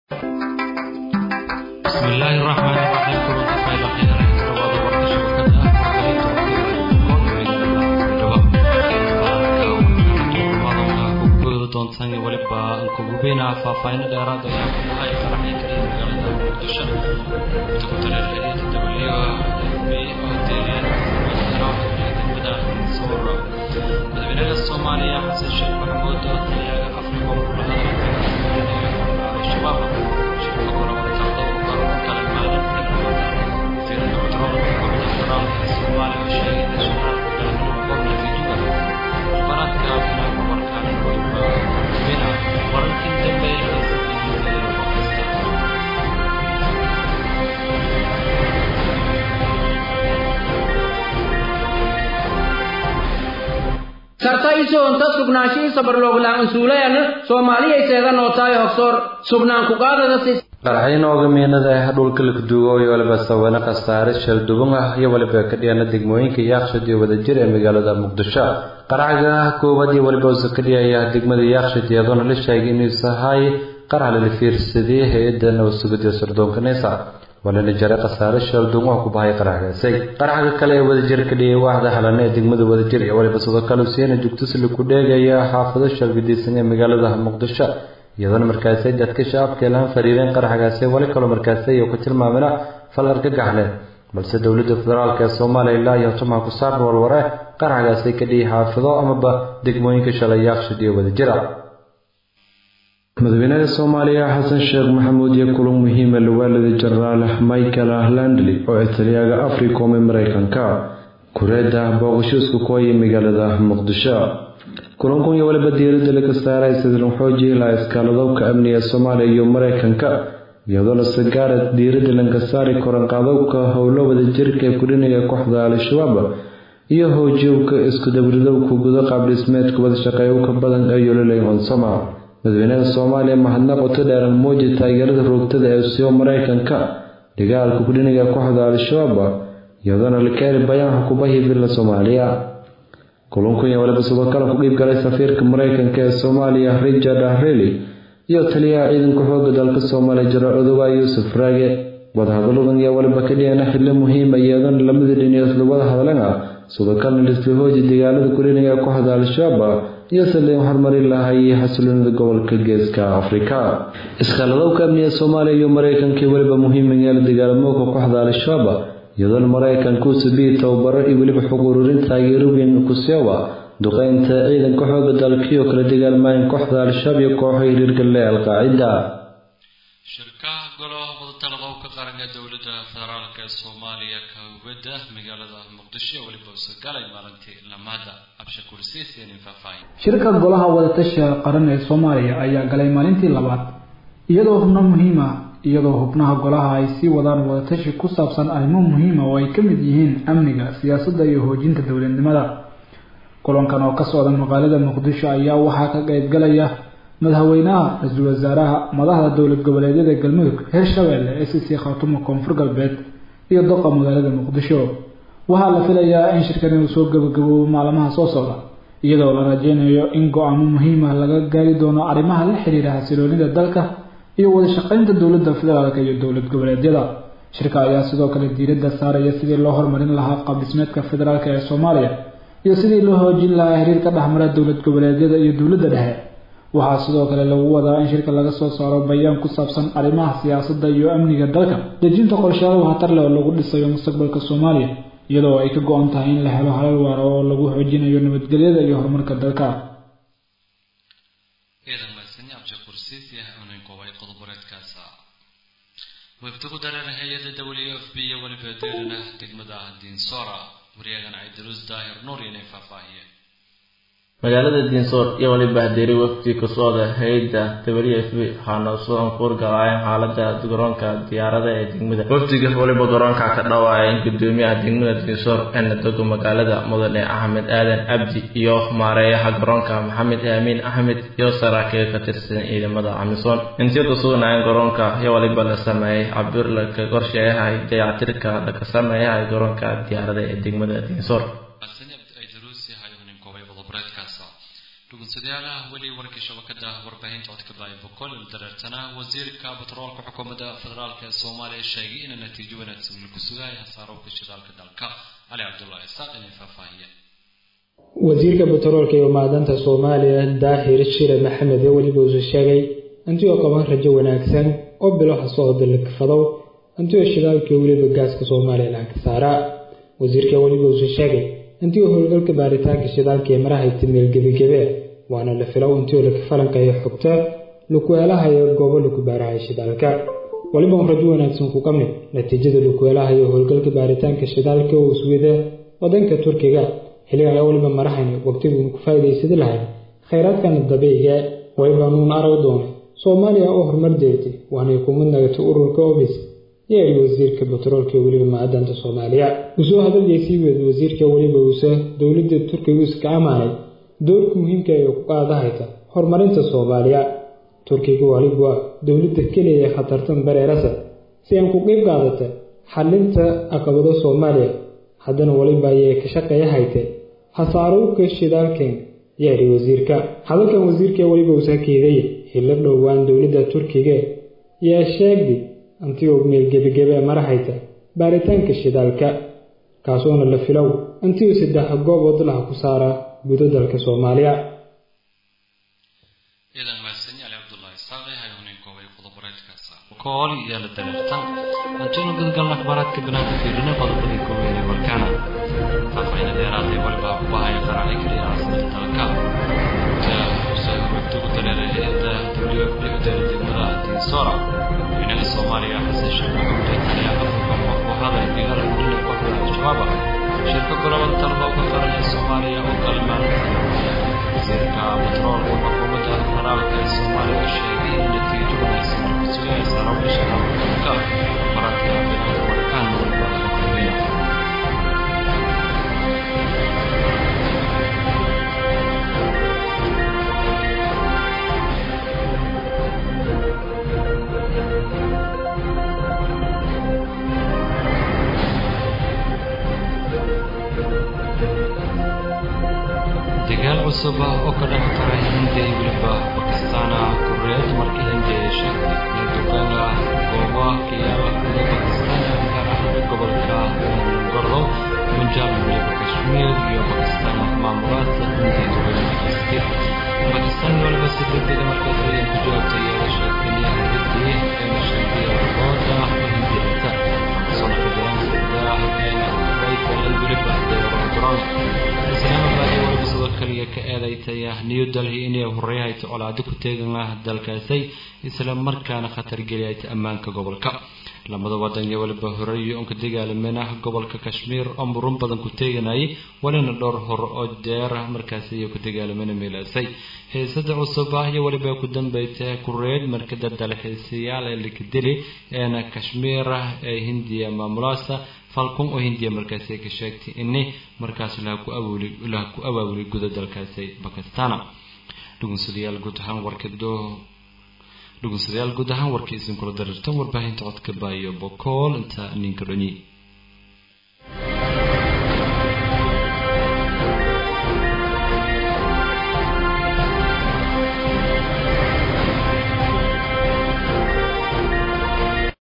bismillaahi raxmaani raxiim kulanka faylaqiina dhawaada warka shabakada doontaan weliba nkugubeyna faahfaahin dheeraad ayaa ku dhahay qaraxii kaliya magaalada muqdisho doctoreerkadiisa w f b oo deereen degmada soor madaxweynaha soomaaliya xasan sheekh maxamuud oo taliyaga afrika kula hadlay al-shabaab shirka gobolka oo kale maalin wasiir doctoral xukuumadda federaalka soomaaliya oo sheegay in shaqada gobolka juba baradka warkaan weliba bina wararkii dambe sarta isoonta sugnaanshihi sabarlooglaan usuulayan soomaaliyayseeda nootaayo hogsoor sugnaan kuqaadadasi qaraxyo noogameenada ah dhulka lakduugo iyo waliba sawane khasaare shalduban ah iyo waliba ka dhiyana degmooyinka yaaqshid iyo wadajir ee magaalada muqdisho qaraxga koowaad iyo waliba usa ka dhiyaya degmada yaaqshid iyadoona la sheegay inuu sahay qarax lala fiirsadiyey hay-adda nabadsugidiyo sirdoonka neysa walana jare khasaare shaldun oo ku bahay qaraxgaasi qaraxga kale ee wadajir ka dhiyay waaxda halane ee degmada wadajir iyo waliba sidoo kale usiina jugtusli ku dheegaya xaafado shalgadiisan ee magaalada muqdisho iyadoona markaasi dadka shacabka lahan fariireen qaraxgaasi wali kaloo markaasi iyo ku tilmaamina fal argagaxle balse dowladda federaalk ee soomaaliya ilaa iyo tumaha ku saarn warware qaraxgaasi ka dhiyay xaafado amaba degmooyinka shalay yaaqshid iyo wadajira madaxweynaha soomaaliya xasan sheekh maxamuud iyo kulan muhiima lawaalida jenaraal michael landley oo taliyaga africom ee mareykanka kureeda booqasho isku kuhaya magaalada muqdisho kulankun iyo waliba diiradda laga saaray sidlan xoojihi laha iskaaladowka amniga soomaaliya iyo mareykanka iyadoona sagaarad diiradda laga saari koranqaadowka howlo wadajirka ee kudhinaya kooxda al-shabaab iyo hoojiyowka isku dabridowka gudo qaabdhismeedka wadashaqeeyowka badan ee yololey onsoma madaxweynaha soomaaliya mahadnaq oto dheeran muuji taageerada roogtada ee siyo mareykanka dagaalka kudhiniga kooxda al-shabaab iyadoona la keeni bayaan xukubahii villa soomaaliya kulankunya waliba sidoo kale ku dhiib galay safiirka mareykanka ee soomaaliya richard reli iyo taliyaha ciidanka xooga dalka soomaaliya jaraal odowa yuusuf raage wadahadaladan iyo waliba ka dhiyana xillo muhiima iyadoona lamada dhiniyo isla wada hadlan ah sidoo kalena lisla hooji dagaalada kudhiniga kooxda al-shabaab iyo saliin hormarin lahay xasiloonida gobolka geeska afrika iskaaladowka amniga soomaaliya iyo mareykanka weliba muhiimayaa la dagaalamooka kooxda al-shabaab iyadoona mareykanka usabiyi tababaro iyo weliba xog ururin taageero weyn kusewa duqeynta ciidanka xooga dalkiioo kala dagaalmayan kooxda al-shabaab iyo kooxo hiriirgale al-qaacida shirkaha golaha wadatalaqowka qaranka dowladda federaalk ee soomaaliya kawbada magaalada muqdisho weliba usagalay maalintii lamaada abshakuur siiseenin faahfaahin shirka golaha wadatashiga qaran ee soomaaliya ayaa galay maalintii labaad iyadoo xubno muhiima iyadoo xubnaha golaha ay sii wadaan wadatashi ku saabsan arrimo muhiima oo ay ka mid yihiin amniga siyaasadda iyo hoojinta dowladnimada kulankan oo ka socda magaalada muqdisho ayaa waxaa ka qaybgalaya madaxweynaha ra-iisul wasaaraha madaxda dowlad goboleedyada galmudug hirshabeelle ee sisii khaatumo koonfur galbeed iyo doqa magaalada muqdisho waxaa la filayaa in shirkani uu soo gabagaboobo maalmaha soo socda iyadoo la rajeynayo in go-aamo muhiima laga gaari doono arrimaha la xiriira xasiloonida dalka iyo wada shaqeynta dowladda federaalk iyo dowlad goboleedyada shirka ayaa sidoo kale diiradda saaraya sidii loo horumarin lahaa qaabdhismeedka federaalk ee soomaaliya iyo sidii loo hoojin lahaa xiriirka dhexmara dowlad goboleedyada iyo dowladda dhexe waxaa sidoo kale lagu wadaa in shirka laga soo saaro bayaan ku saabsan arrimaha siyaasadda iyo amniga dalka dejinta qorshayaal waxtar leh oo lagu dhisayo mustaqbalka soomaaliya iyadoo ay ka go-an tahay in la helo halal waara oo lagu xoojinayo nabadgelyada iyo horumarka dalka wafdi ku dareera hay-adda w f b iyo weliba deerina degmada diinsora waryagan ciidaruus daahir nuur inay faahfaahiyeen magaalada diinsoor iyo waliba hadeeri wafdi ka socda hay-adda w f b waxaana soo ankuur galaayeen xaalada garoonka diyaarada ee degmada wafdiga waliba garoonka ka dhawaayeen gudoomiyaha degmada diinsoor ee nadogo magaalada mudane axmed aadan abdi iyo maareeyaha garoonka maxamed aamiin axmed iyo saraakiil ka tirsan ciidamada camisoon intii ku sugnaayeen garoonka iyo waliba la sameeyey cabir laka qorsheeyahay dayactirka laka sameeyahay garoonka diyaarada ee degmada diinsoor dhugunsadayaalaha weli warkii shabakada warbaahinta codka baaya boqol il dareertana wasiirka batroolka xukuumadda federaalk ee soomaaliya sheegay ina natiijo wanaagsan lagu sugayo hasaarowka shidaalka dalka cali cabdullahi isaaq inay faahfaahiya wasiirka batroolka iyo macdanta soomaaliya daahir shire maxamed ee weliba usu sheegay intii oo qaban rajo wanaagsan oo biloha socda lakfadow intii oo shidaalka weliba gaaska soomaaliya lacag saaraa wasiirka weliba usu sheegay intii oo howlgalka baaritaanka shidaalka ee marahayta meel gebagebe waana la filow intii oo laka falanqeeyo xogta lukueelahayo goobo laku baarahay shidaalka weliba un rajo wanaagsan ku qabni natiijada lukueelahayo howlgalka baaritaanka shidaalka oo iswida wadanka turkiga xilligan ayaa weliba marahayna waqtiguun ku faa'iidaysadi lahayd khayraadkana dabiiciga weliba nuun arag doonay soomaaliya oo horumar deertay waanay ku mid nagatay ururka obis yeeri wasiirka batroolka ee weliba macdanta soomaaliya usoo hadalgay sii weed wasiirka weliba uuse dowladda turkiga iska amaanay doorka muhiimka ee ku qaadahayta horumarinta soomaaliya turkiga waliba dowladda keliya ee khatartan bareerasa si aan ku qeyb qaadata xalinta caqabado soomaaliya haddana weliba ayay ka shaqeeya hayte hasaarowka shidaalkan yeeri wasiirka hadalkan wasiirka weliba uusa keeday xillo dhowaan dowladda turkiga yaa sheegday intii uu meel gebagebe marahayta baaritaanka shidaalka kaasoona la filow intii uu saddex goobood laha ku saaraa gudo dalka soomaaliya kool iyo la dareertan antoona gudgalna akhbaaraadka banaanka fiirina qodobadii kooweynee warkaana faahfaahin dheeraad ee waliba ku bahaya qaraaci kaliya caasimada dalka wagti ugu dareeray hay-adda w f d udeera degmada dinsora madaxweynaha soomaaliya xasan sheekh maxamuud ayaa africom ku haday digaala gudina kooxda al-shabaab shirka golaban talba uga qaran ee soomaaliya oo kalimaanaysa wasiirka batroolka xukuumadda federaalka ee soomaaliya sheegay in natiijo wanaagsan lagu sugaya saraawiisha dalka maradka banaanka warkaan waliba laga kulmaya dagaal cusub oo ka dhex qaray hindiya iyo weliba bakistaana kureed markii hindiya ay sheegtay in duqeyna gooba ka yaala guda bakistaan gaar ahaan gobolka gordo punjab iyo weliba kashmiir iyo bakistaan maamulaadka hindiya duqeyna geystay bakistaan waliba si degdega markaas ayay ku jawaabtay iyada sheegtay in hindii ayna sheegtay labooda oo hindiyata soo naqdaran sida rayta iyo weliba deerodron islaamabad iyo waliba sidoo kaliya ka eedaytay new delhi inay horeyhayto colaado ku teegan ah dalkaasay isla markaana khatar geliyayta ammaanka gobolka lamada wadan iyo waliba horeeyo onka dagaalamena gobolka kashmiir oo murun badan ku teeganayay walina dhowr hor oo deer markaasi iyo ku dagaalamena meelaasay xiisada cusub ah iyo waliba ku dambeysay kureed markada dalxiisayaal ee likadili eena kashmiir ee hindiya maamulaasa falkun oo hindiya markaasi ka sheegtay ini markaas laha ku awooli laha ku abaabulay guda dalkaasi bakistana dhugunsadayaal guud ahaan warkado dhugunsadayaal guud ahaan warkii isin kula darirtan warbaahinta codka baayo bokool inta ninka dhonyi